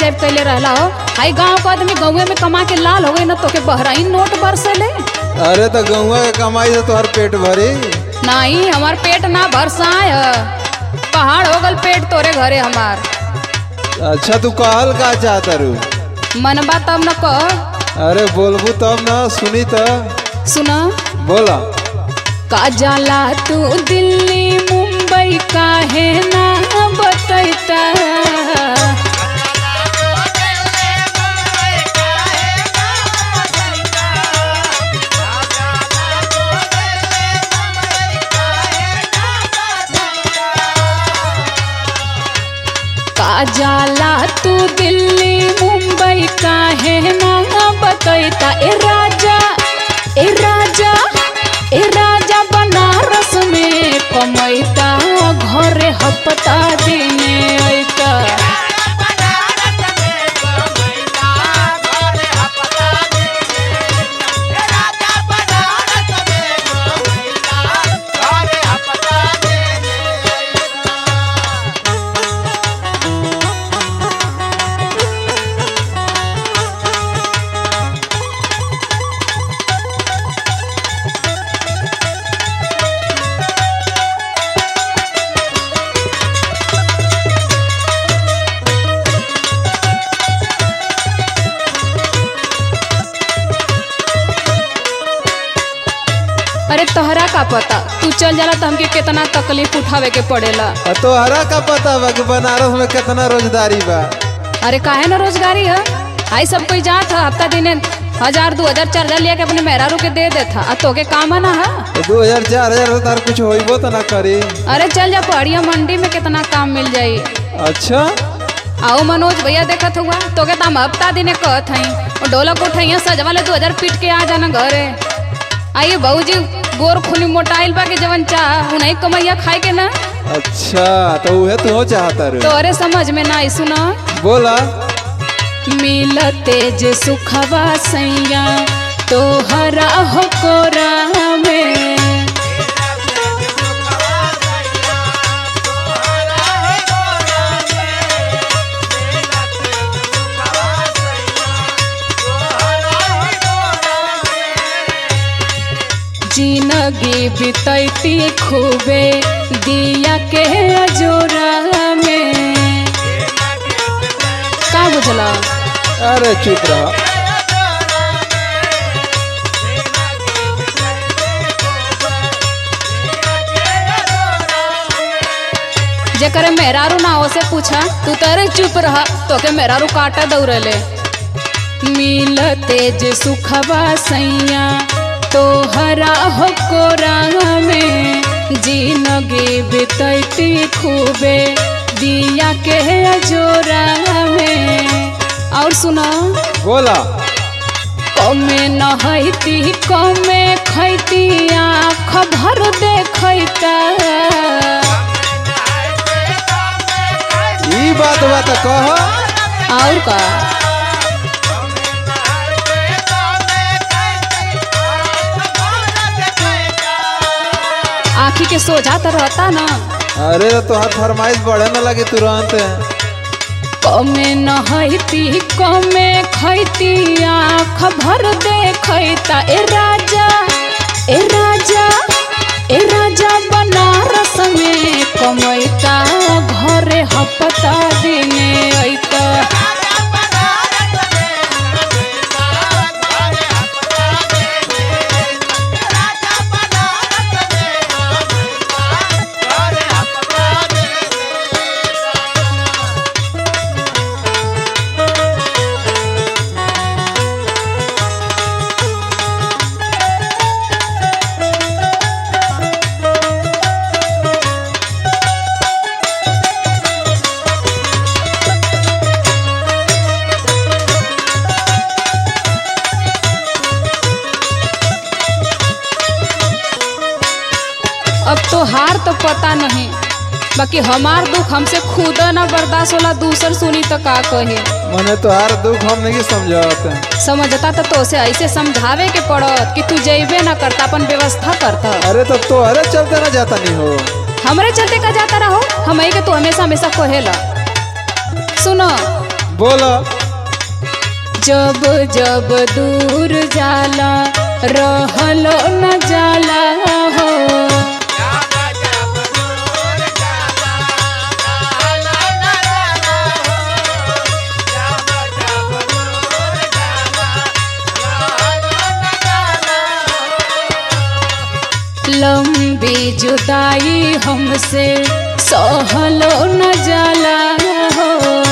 जाइब कैले रहला हो हाई गांव का आदमी गाँवे में कमा के लाल हो गई ना तोके बहराइन नोट बरसले अरे तो गौवा के कमाई से तोहर पेट भरी नहीं हमार पेट ना बरसाए ह। पहाड़ हो गल पेट तोरे घरे हमार अच्छा तू कहल का चाहता रू मनबा तब न कह अरे बोलबू तब ना सुनी तो सुना बोला का जाला तू दिल्ली मुंबई काहे ना बतैता का जाला तू दिल्ली मुंबई काहे ना बतैता ए राजा ए राजा ए राजा बनारस में कमैता घरे हपता देने ऐता अरे तोहरा का पता तू चल जाला तो हमके कितना तकलीफ उठावे के पड़ेला आ तोहरा का पता बा कि बनारस में कितना रोजगारी बा अरे काहे ना रोजगारी है आई सब कोई जात है हफ्ता दिन हजार दो हजार चार हजार लिया के अपने मेहरारू के दे देता आ तोके काम ना है तो दो हजार चार हजार से तार कुछ होइबो तो ना करी अरे चल जा पहाड़िया मंडी में कितना काम मिल जाई अच्छा आओ मनोज भैया देखत हुआ तोके तो हम हफ्ता दिने कहत हई और ढोलक उठैया सजवा ले दो हजार पीट के आ जाना घरे आइए बहूजी गोर खुली मोटाइल बा के जवन चाह उन्हीं कमैया खाए के ना अच्छा तो उहे तू चाहता रू तोरे समझ में ना आई सुना बोला मिलते जे सुखवा सैया तोहरा हो कोरा में जिंदगी बितैती खूबे दिया के अजोरा में का बुझला अरे चुप रहा जेकर मेहरारू ना हो से पूछा तू तरे चुप रहा तोके मेहरारू काटा दौड़ले मिलते जे सुखवा सैया तोहरा हो कोरा में जिंदगी बितैती खूबे दिया के अजोरा में और सुना बोला कमे नहैती कमे खैती आँख भर देखैता ई बात बा तो कह और का आँखी के सोझा तो रहता ना अरे तोहर फरमाइश बढ़े न लगी तुरंत कमे नहैती कमे खैती आँख भर देखैता ए राजा ए राजा ए राजा बनारस में कमैता घरे हपता दिने ऐता अब तो हार तो पता नहीं बाकी हमार दुख हमसे खुद ना बर्दाश्त होला दूसर सुनी तो का कहे मने तोहार दुख हम नहीं समझत समझता तो तोसे ऐसे समझावे के पड़त कि तू जैबे ना करता अपन व्यवस्था करता अरे तो तोहरे चलते ना जाता नहीं हो हमरे चलते का जाता रहो हम के तू हमेशा हमेशा कहेला सुनो बोलो जब जब दूर जाला रहलो न जाला हो लंबी जुदाई हमसे सहलो न जाला हो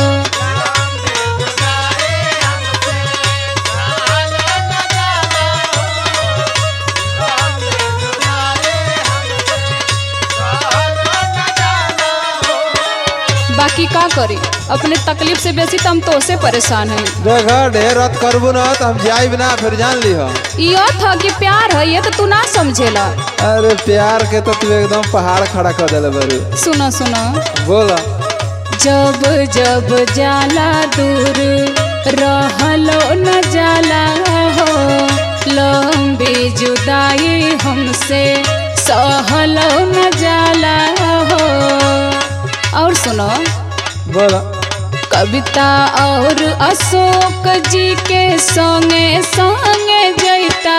बाकी का करी अपने तकलीफ से बेसी तो हम तो से परेशान हैं देखा ढेर रत करबू ना तो हम जाइब ना फिर जान लिह यो था कि प्यार है ये तो तू ना समझेला अरे प्यार के तो तू एकदम पहाड़ खड़ा कर दिले बरू सुनो सुनो बोला जब जब जाला दूर रहलो न जाला हो लंबी जुदाई हमसे सहलो न जाला हो और सुनो बोला कविता और अशोक जी के संगे संगे जैता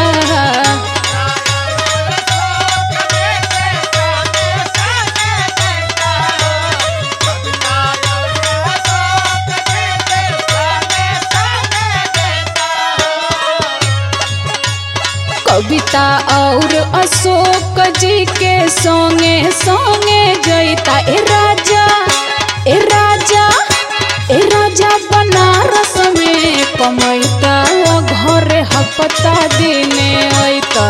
कविता और अशोक जी के संगे संगे जैता ए राजा ए राजा ए राजा बनारस में कमैता घरे हपता दिने ऐता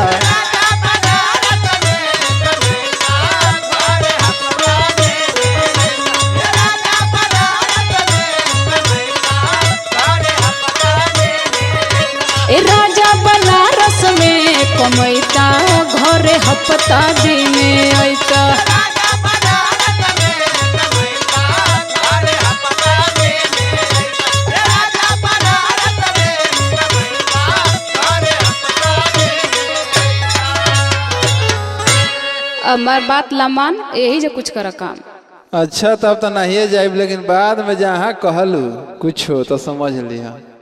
ए राजा बनारस में कमैता घरे हपता दिने ऐता हमार बात लमान यही जो कुछ कर काम अच्छा तब तो नहीं जाइब लेकिन बाद में जहाँ कहलू कुछ हो तो समझ लिहा